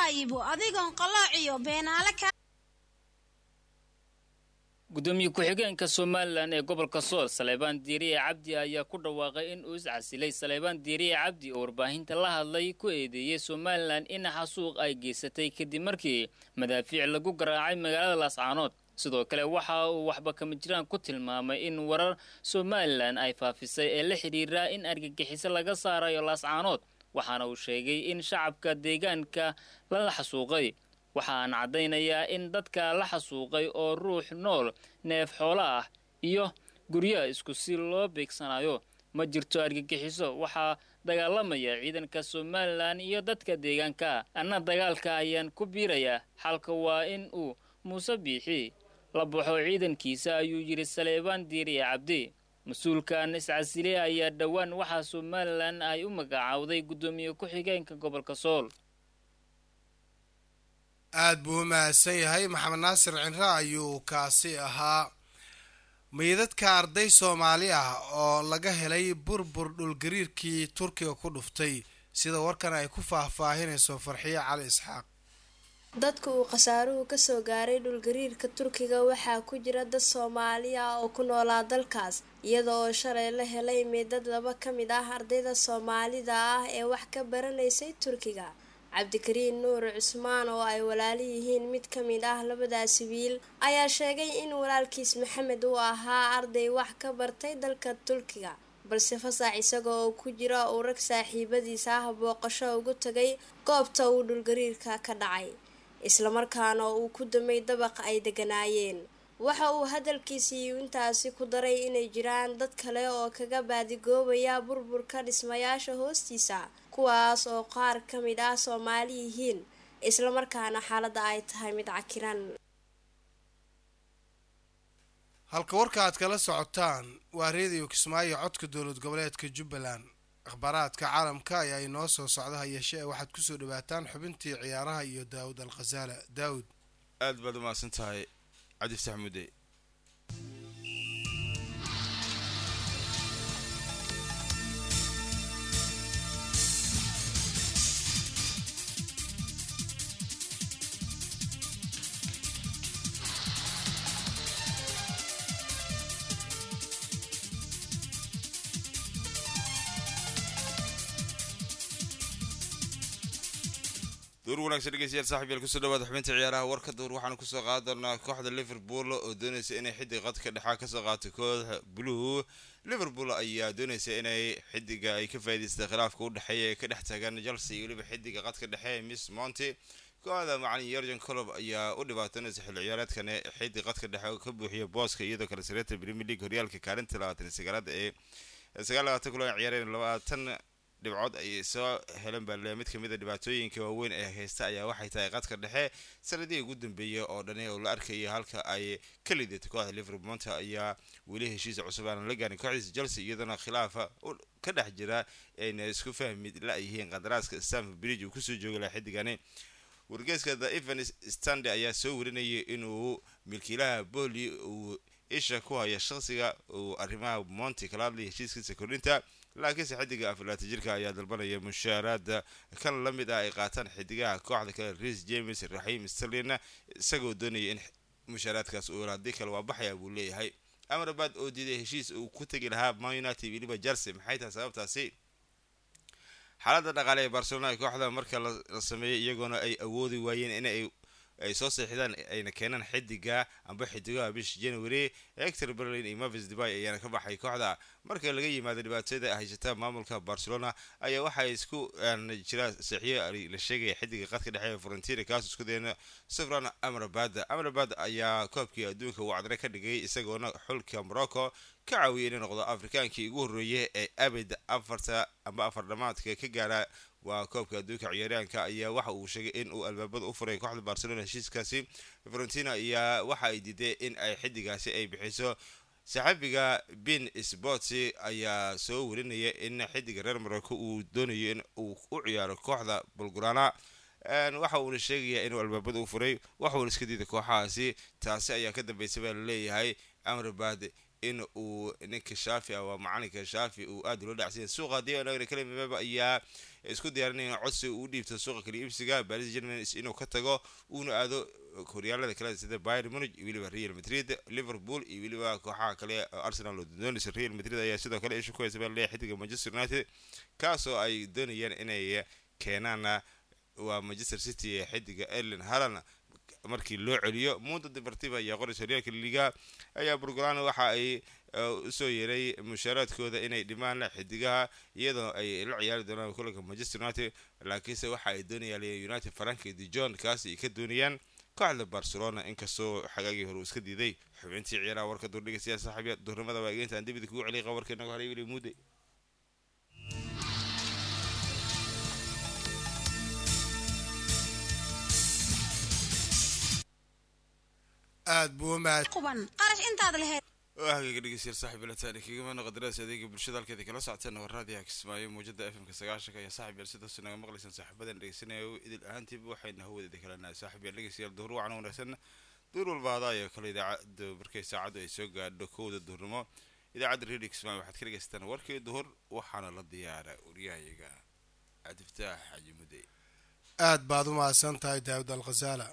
iibo adigoon qalooc iyo beenaale ka gudoomiye ku-xigeenka somalilan ee gobolka sool saleebaan diiriye cabdi ayaa ku dhawaaqay in uu iscasilay saleebaan diiriye cabdi oo warbaahinta la hadlay ku eedeeyey somalilan in xasuuq ay geysatay kadib markii madaafiic lagu garaacay magaalada laascaanood sidoo kale waxa uu waxba kama jiraan ku tilmaamay in warar somalilan ay faafisay ee la xidhiira in argagixiso laga saarayo laascaanood waxaana uu sheegay in shacabka deegaanka lala xasuuqay waxaan caddaynayaa in dadka la xasuuqay oo ruux nool neef xoolo ah iyo guryo isku si loo beegsanayo ma jirto argagixiso waxaa dagaalamaya ciidanka somalilan iyo dadka deegaanka anna dagaalka ayaan ku biirayaa xalka waa in uu muuse biixi la baxo ciidankiisa ayuu yidhi saleebaan diiriye cabdi mas-uulkan iscasile ayaa dhowaan waxaa somalilan ay u magacaawday guddoomiye ku-xigeenka gobolka sool aada buu u mahadsan yahay maxamed naasir cinre ayuu kaasi ahaa meydadka arday soomaali ah oo laga helay burbur dhulgariirkii turkiga ku dhuftay sida warkan ay ku faahfaahinayso farxiyo cali isxaaq dadka uu khasaaruhu kasoo gaaray dhulgariirka turkiga waxaa ku jira dad soomaali ah oo ku noolaa dalkaas iyada oo shalay la helay meydad laba ka mid ah ardayda soomaalida ah ee wax ka baranaysay turkiga cabdikariin nuur cusmaan oo ay walaali yihiin mid ka mid ah labadaasi wiil ayaa sheegay in walaalkiis maxamed uu ahaa arday wax ka bartay dalka turkiga balse fasax isaga oo ku jira uu rag saaxiibadiisa ah booqasho ugu tagay goobta uu dhulgariirka ka dhacay islamarkaana uu ku damay dabaq ay deganaayeen waxa uu hadalkiisii intaasi ku daray inay jiraan dad kale oo kaga baadigoobaya burburka dhismayaasha hoostiisa kuwaas oo qaar ka mid ah soomaali yihiin islamarkaana xaaladda ay tahay mid cakiran halka warka aad kala socotaan waa reediyo kismaayo codka dowlad goboleedka jubbaland akhbaaraadka caalamka ayaa inoo soo socda hayeeshee waxaad kusoo dhawaataan xubintii ciyaaraha iyo daawud al khasaala daawud aad baad umahadsan tahay cabdifataax mudde duur wanaagsan dhegeystayaal saaxib yaal kusoo dhawaada xubinta ciyaaraha warka duur waxaanu kusoo qaadi doonaa kooxda liverpool oo doonaysa inay xidig qadka dhexaa kasoo qaato kooxda blue liverpool ayaa doonaysa inay xidiga ay ka faa'idaystay khilaafka u dhexeeya ee ka dhex taagan chelsea iyo weliba xidiga qadka dhexe ee miss monty kooxda macalin yergen colob ayaa u dhibaatanaysa xilli ciyaareedkan ee xidig qadka dhexe ka buuxiya booska iyadoo kale sareeta premier league horyaalka kaalinta labaatan sagaalaad ee sagaal labaatan kulan ciyaareen labaatan dhibcood ayay soo heleen baa le mid kamid a dhibaatooyinka waaweyn ee haysta ayaa waxay tahay qadka dhexe sanadihii ugu dambeeyay oo dhani oo la arkaya halka ay ka lidatay kooxda liverpool monta ayaa weli heshiisa cusub aanan la gaarin kooxdiisa chelsea iyadoona khilaafa ka dhex jira ayna isku fahmi la-yihiin qadaraaska stanford bridge uu kusoo joogi laha xiddigani wargeeska the evans stande ayaa soo warinayay inuu milkiilaha booli uu isha ku haya shaqsiga uu arrimaha monti kala hadlaya heshiiskiisa kordhinta laakiinse xidiga aflaata jirka ayaa dalbanaya mushaaraada kan la mid ah ay qaataan xidigaha kooxda kale reis james raxiim sterlin isagoo doonaya in mushaaraadkaas uu haddii kale waa baxaya buu leeyahay amrabaad oo diiday heshiis uu ku tegi lahaa man united weliba jersey maxay tahay sababtaasi xaaladda dhaqaale ee barcelona kooxda marka la sameeyay iyagoona ay awoodi waayeen inay ay soo seexdaan ayna keenaan xidiga amba xidigaha bish january hector berlin iyo mavis debay ayaana ka baxay kooxda marka laga yimaado dhibaatada haysata maamulka barcelona ayaa waxaa isku jira seexiyo la sheegaya xidiga qadka dhexe ee frontier kaas isku dayna safran amrabad amrabad ayaa koobkii adduunka uu cadre ka dhigay isagoona xulka morocco ka caawiyay inay noqdo afrikaankii ugu horreeyay ee abid afarta amba afar dhamaadka ka gaara waa koobka adduunka ciyaaryahanka ayaa waxa uu sheegay in uu albaabada u furay kooxda barcelona heshiiskaasi frontina ayaa waxa ay diiday in ay xidigaasi ay bixiso saxaabiga bin sports ayaa soo warinaya in xidiga reer morocco uu doonayo in uu u ciyaaro kooxda bulgurana waxa uuna sheegayaa inuu albaabada u furay waxuuna iska diiday kooxahaasi taasi ayaa ka dambeysay baa laleeyahay amrabad in uu ninka shaafi ah waa macalinka shaafi uu aada ula dhacsanya suuqa haddii anagana kalimababa ayaa ee isku diyaarinayaan codsi uu dhiibto suuqa kala iibsiga baris german inuu ka tago uuna aado horyaalada kale sida bayern munich iyo weliba real madrid liverpool iyo weliba kooxaha kale arsenal oo doonaysa real madrid ayaa sidoo kale isha ku haysa baa leeyahay xidiga manchester united kaasoo ay doonayaan inay keenaan waa manchester city ee xidiga erlin halan markii loo celiyo mundo deportiva ayaa qoraysa horyaalka liga ayaa burgolaan waxa ay usoo yeeray mushaaraadkooda inay dhimaan xidigaha iyadoo ay la ciyaari doonaan kulanka manchester united laakiinse waxa ay doonayaan united faranka de john kaasi ay ka doonayaan kooxda barcelona inkastoo xagaagii hore uu iska diiday xubintii ciyaaraha warka duurdhiga siyaa saaxiibya duurnimada waa egeynta aan dibida kugu celiya qabarka inagu haray wili muude aad buu u mahad quban qarash intaad lahayd hagaaga dhegeystayaal saaxib ilataani kaga mana qadaradaas adeega bulshada halkeeda kala socoteen waa raadiyaha kismaayo muujada fmka sagaashanka iyo saaxib yaal sidaas naga maqlaysaan saaxiibadan dhegeysanaya idil ahaantiiba waxayna hawadeeda kalanahay saaxib yaal dhegeystayaal duhur wacan wanaagsan duur walba adaa iyo kale idaacada markay saacaddu ay soo gaadho kowda duhurnimo idaacadda radio kismaayo waxaad ka dhegeysataan warkii duhur waxaana la diyaara waryahayaga cabdifataax xaji mudde aad baad u mahadsan tahay daawud alkhasaala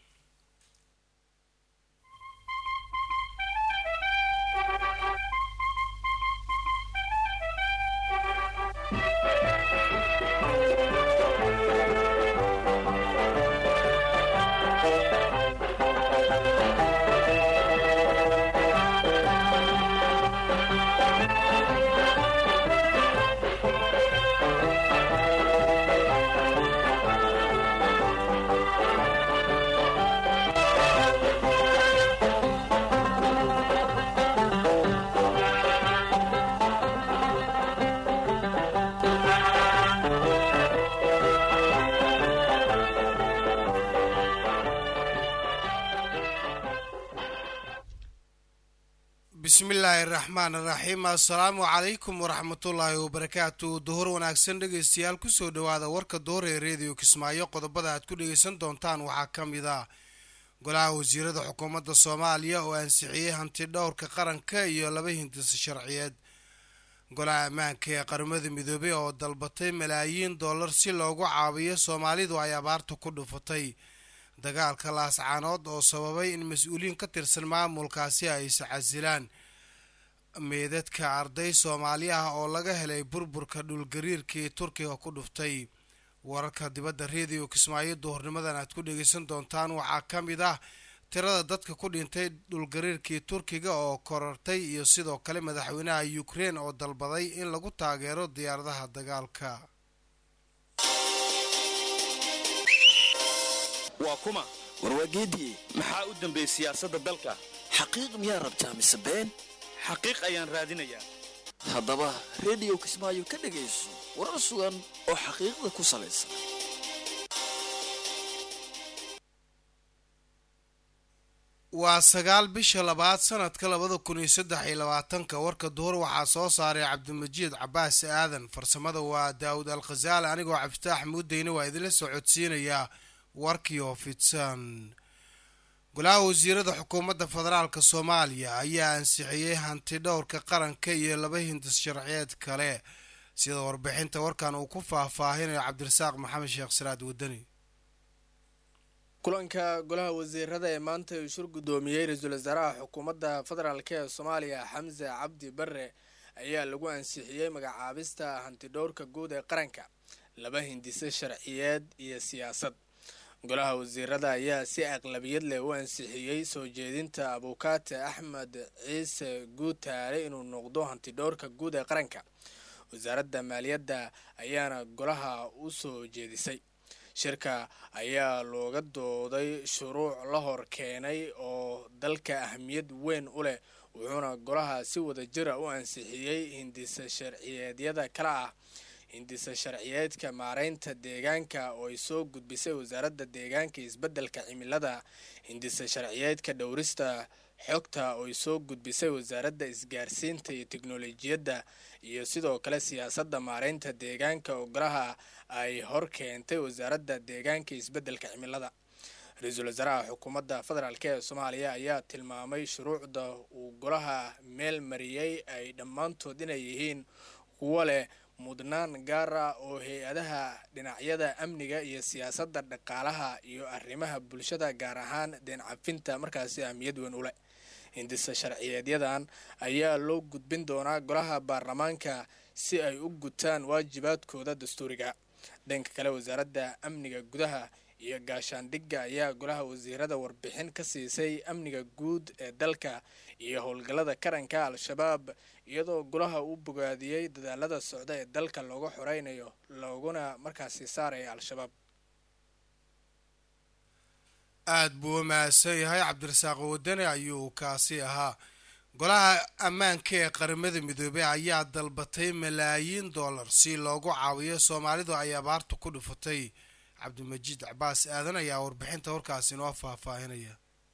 bismi illaahi araxmaan araxiim assalaamu calaykum waraxmatullaahi wabarakaatu duhur wanaagsan dhegeystayaal kusoo dhawaada warka duhur ee reediyo kismaayo qodobada aad ku dhegeysan doontaan waxaa ka mid ah golaha wasiirada xukuumadda soomaaliya oo ansixiyey hanti dhowrka qaranka iyo laba hindisa sharciyeed golaha ammaanka ee qaramada midoobey oo dalbatay malaayiin dollar si loogu caawiyo soomaalidu ay abaarta ku dhufatay dagaalka laascaanood oo sababay in mas-uuliyiin ka tirsan maamulkaasi ay iscasilaan meedadka arday soomaali ah oo laga helay burburka dhulgariirkii turkiga ku dhuftay wararka dibadda reediyo kismaayo duhurnimadan aad ku dhegeysan doontaan waxaa ka mid ah tirada dadka ku dhintay dhulgariirkii turkiga oo korortay iyo sidoo kale madaxweynaha ukrein oo dalbaday in lagu taageero diyaaradaha dagaalka waa kuma warwaageediye maxaa u dambeeyey siyaasadda dalka xaqiiq miyaa rabtaa mise been xaqiiq ayaan raadinayaa haddaba rediyo kismaayo ka dhegayso warar sugan oo xaqiiqda ku salaysan waa sagaal bisha labaad sanadka labada kun iyo saddex iyo labaatanka warka duhur waxaa soo saaray cabdimajiid cabaas aadan farsamada waa daawud al khasaale anigoo cabditaax muudeyne waa idinla soo codsiinayaa warkii oo fidsan golaha wasiirada xukuumadda federaalk soomaaliya ayaa ansixiyey hanti dhowrka qaranka iyo laba hindis sharciyeed kale sida warbixinta warkan uu ku faahfaahinayo cabdirasaaq maxamed sheekh saraad wadani kulanka golaha wasiirada ee maanta uu shir guddoomiyey ra-iisul wasaaraha xukuumadda federaalk ee soomaaliya xamse cabdi barre ayaa lagu ansixiyey magacaabista hantidhowrka guud ee qaranka laba hindise sharciyeed iyo siyaasad golaha wasiirada ayaa si aqlabiyad leh u ansixiyey soo jeedinta abukaate axmed ciise guutaale inuu noqdo hantidhowrka guud ee qaranka wasaaradda maaliyadda ayaana golaha u soo jeedisay shirka ayaa looga dooday shuruuc la hor keenay oo dalka ahamiyad weyn u leh wuxuuna golaha si wada jira u ansixiyey hindisa sharciyeedyada kale ah hindisa sharciyeedka maareynta deegaanka oo ay soo gudbisay wasaaradda deegaanka isbeddelka cimilada hindisa sharciyeedka dhowrista xogta oo ay soo gudbisay wasaaradda isgaarsiinta iyo teknolojiyadda iyo sidoo kale siyaasadda maareynta deegaanka oo golaha ay hor keentay wasaaradda deegaanka isbeddelka cimilada ra-iisul wasaaraha xukuumadda federaalk ee soomaaliya ayaa tilmaamay shuruucda uu golaha meel mariyey ay dhammaantood inay yihiin kuwo leh mudnaan gaar ah oo hay-adaha dhinacyada amniga iyo siyaasadda dhaqaalaha iyo arrimaha bulshada gaar ahaan deen cafinta markaasi ahmiyad weyn u leh hindisa sharciyeedyadan ayaa loo gudbin doonaa golaha baarlamaanka si ay u gutaan waajibaadkooda dastuuriga dhanka kale wasaaradda amniga gudaha iyo gaashaandhigga ayaa golaha wasiirada warbixin ka siisay amniga guud ee dalka iyo howlgallada qaranka al-shabaab iyadoo golaha uu bogaadiyey dadaalada socda ee dalka looga xoreynayo looguna markaasi saaraya al-shabaab aada buu u mahadsan yahay cabdirasaaq wadane ayuu kaasi ahaa golaha ammaanka ee qaramada midoobey ayaa dalbatay malaayiin dollar si loogu caawiyo soomaalidu ay abaarta ku dhufatay cabdimajiid cabaas aadan ayaa warbixinta warkaasi noo faahfaahinaya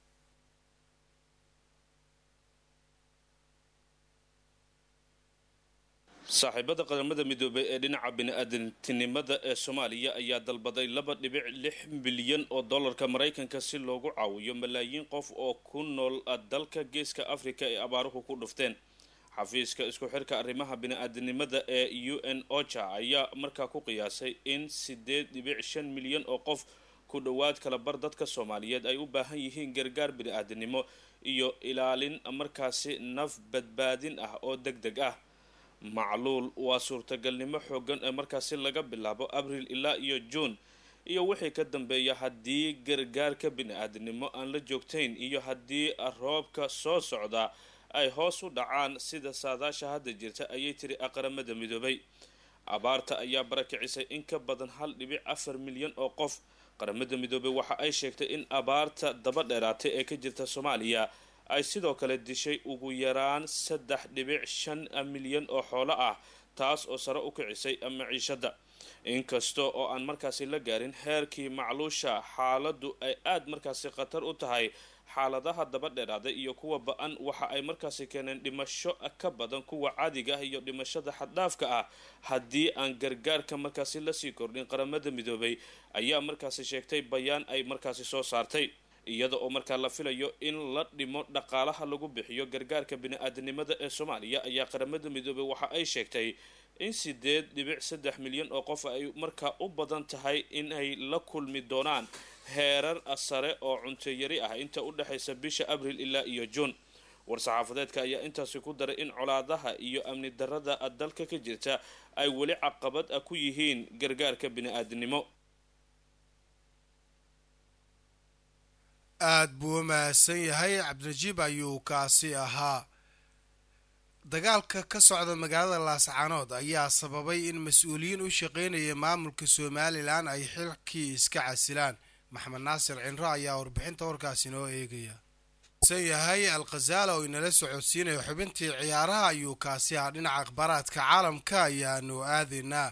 saaxiibada qaramada midoobey ee dhinaca bini-aadantinimada ee soomaaliya ayaa dalbaday laba dhibic lix bilyan oo dollarka maraykanka si loogu caawiyo malaayiin qof oo ku nool dalka geeska afrika ee abaaruhu ku dhufteen xafiiska isku xirka arrimaha bini-aadanimada ee u n ocha ayaa markaa ku qiyaasay in sideed dhibic shan milyan oo qof ku dhowaad kala bar dadka soomaaliyeed ay u baahan yihiin gargaar bini-aadanimo iyo ilaalin markaasi naf badbaadin ah oo deg deg ah macluul waa suurtagalnimo xoogan ee markaasi laga bilaabo abril ilaa iyo juun iyo wixii ka dambeeya haddii gargaarka bini-aadanimo aan la joogtayn iyo haddii roobka soo socda ay hoos u dhacaan sida saadaasha hadda jirta ayay tiri aqramada midoobay abaarta ayaa barakicisay in ka badan hal dhibic afar milyan oo qof qaramada midoobay waxa ay sheegtay in abaarta daba dheeraatay ee ka jirta soomaaliya ay sidoo kale dishay ugu yaraan saddex dhibic shan milyan oo xoolo ah taas oo sare u kicisay maciishada inkasta oo aan markaasi la gaarin heerkii macluusha xaaladdu ay aada markaasi khatar u tahay xaaladaha daba dheeraaday iyo kuwa ba-an waxa ay markaasi keeneen dhimasho ka badan kuwa caadiga ah iyo dhimashada xaddhaafka ah haddii aan gargaarka markaasi lasii kordhin qaramada midoobay ayaa markaasi sheegtay bayaan ay markaasi soo saartay iyada oo markaa la filayo in la dhimo dhaqaalaha lagu bixiyo gargaarka bini-aadanimada ee soomaaliya ayaa qaramada midoobay waxa ay sheegtay in sideed dhibic saddex milyan oo qof ay markaa u badan tahay in ay la kulmi doonaan heerar sare oo cunteyari ah inta u dhexaysa bisha abril ilaa iyo juun war-saxaafadeedka ayaa intaasi ku daray in colaadaha iyo amni darada dalka ka jirta ay weli caqabad ah ku yihiin gargaarka bini-aadanimo aada buu u mahadsan yahay cabdirajiib ayuu kaasi ahaa dagaalka ka socda magaalada laascaanood ayaa sababay in mas-uuliyiin u shaqeynaya maamulka somalilan ay xilkii iska casilaan maxamed naasir cinro ayaa warbixinta warkaasi noo eegaya san yahay alkhazaala oo inala socodsiinaya xubintii ciyaaraha ayuu kaasi ahaa dhinaca akhbaaraadka caalamka ayaanu aadaynaa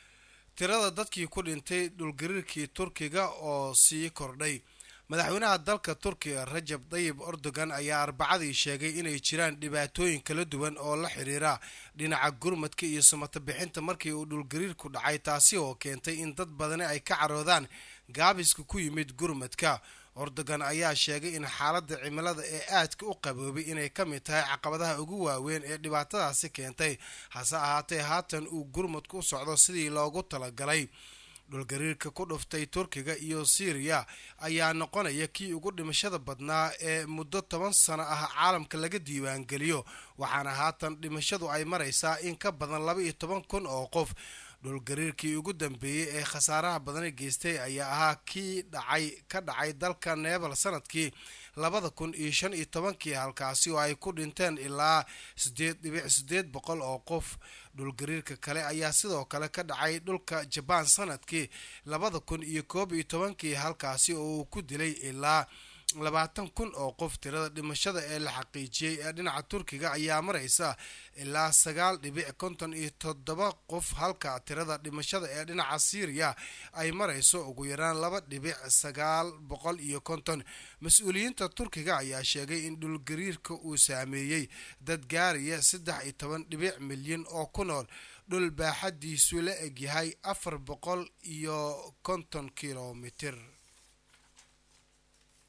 tirada dadkii ku dhintay dhulgariirkii turkiga oo sii kordhay madaxweynaha dalka turkiga rajab dayib erdogan ayaa arbacadii sheegay inay jiraan dhibaatooyin kala duwan oo la xiriira dhinaca gurmadka iyo samata bixinta markii uu dhulgariirku dhacay taasi oo keentay in dad badani ay ka caroodaan gaabiska ku yimid gurmadka erdogan ayaa sheegay in xaaladda cimilada ee aadka u qaboobay inay ka mid tahay caqabadaha ugu waaweyn ee dhibaatadaasi keentay hase ahaatee haatan uu gurmadku u socdo sidii loogu talagalay dhulgariirka ku dhuftay turkiga iyo syriya ayaa noqonaya kii ugu dhimashada badnaa ee muddo toban sano ah caalamka laga diiwaangeliyo waxaana haatan dhimashadu ay maraysaa in ka badan laba iyo toban kun oo qof dhulgariirkii ugu dambeeyey ee khasaaraha badani geystay ayaa ahaa kii dhacay ka dhacay dalka neebal sanadkii labada kun iyo shan iyo tobankii halkaasi oo ay ku dhinteen ilaa sideed dhibic sideed boqol oo qof dhulgariirka kale ayaa sidoo kale ka dhacay dhulka jabaan sanadkii labada kun iyo koob iyo tobankii halkaasi oo uu ku dilay ilaa labaatan kun oo qof tirada dhimashada ee la xaqiijiyey ee dhinaca turkiga ayaa maraysa ilaa sagaal dhibic konton iyo toddoba qof halka tirada dhimashada ee dhinaca syriya ay marayso ugu yaraan laba dhibic sagaal boqol iyo konton mas-uuliyiinta turkiga ayaa sheegay in dhulgariirka uu saameeyey dad gaaraya saddex iyo toban dhibic milyan oo ku nool dhul baaxadiisu la egyahay afar boqol iyo konton kilomitir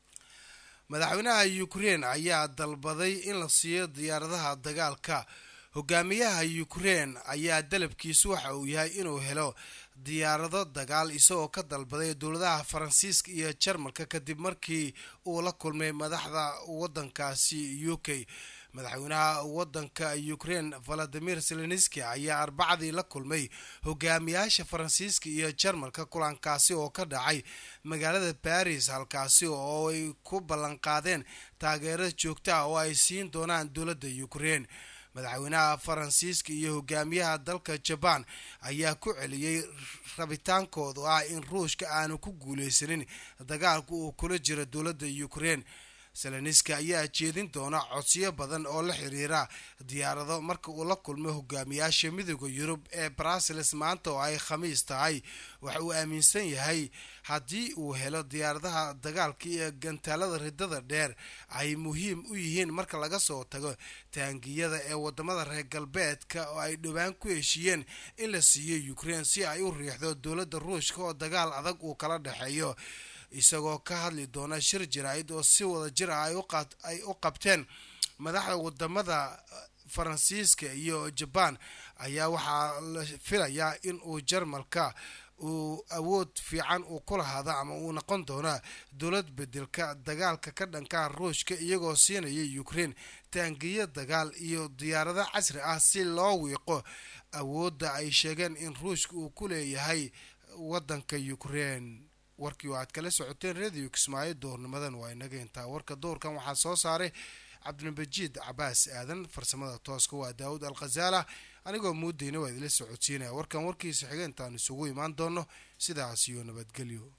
madaxweynaha ukrein ayaa dalbaday in la siiyo diyaaradaha dagaalka hogaamiyaha ukrein ayaa dalabkiisu waxa uu yahay inuu helo diyaarado dagaal isagoo ka dalbaday dowladaha faransiiska iyo jarmalka kadib markii uu la kulmay madaxda wadankaasi u k madaxweynaha wadanka ukrein valadimir zelenski ayaa arbacadii la kulmay hogaamiyaasha faransiiska iyo jarmalka kulankaasi oo ka dhacay magaalada baris halkaasi oo ay ku ballanqaadeen taageero joogta ah oo ay siin doonaan dowladda ukrein madaxweynaha faransiiska iyo hogaamiyaha dalka jabaan ayaa ku celiyey rabitaankoodu ah in ruushka aanu ku guuleysanin dagaalka uu kula jiro dowladda ukrein seleniska ayaa jeedin doona codsiyo badan oo la xiriira diyaarado marka uu la kulmo hogaamiyaasha midooda yurub ee brussels maanta oo ay khamiis tahay waxa uu aaminsan yahay haddii uu helo diyaaradaha dagaalka iyo gantaalada ridada dheer ay muhiim u yihiin marka laga soo tago taangiyada ee wadamada reer galbeedka oo ay dhowaan ku heshiiyeen in la siiyo ukrein si ay u riixdo dowladda ruushka oo dagaal adag uu kala dhexeeyo isagoo ka hadli doona shir jaraa'id oo si wada jir ah ay u qabteen madaxda wadamada faransiiska iyo jabaan ayaa waxaa la filayaa in uu jarmalka uu awood fiican uu ku lahaado ama uu noqon doona dowlad bedelka dagaalka ka dhanka ruushka iyagoo siinaya ukrein taangiyo dagaal iyo diyaarado casri ah si loo wiiqo awoodda ay sheegeen in ruushka uu ku leeyahay wadanka ukrein warkii oo aad kala socoteen radio kismaayo doornimadan waa inaga intaa warka doorkan waxaa soo saaray cabdilmajiid cabaas aadan farsamada tooska waa daawud alkhazaala anigoo muudayna waa idila socodsiinaya warkan warkiisa xiga intaan isugu imaan doono sidaas iyo nabadgelyo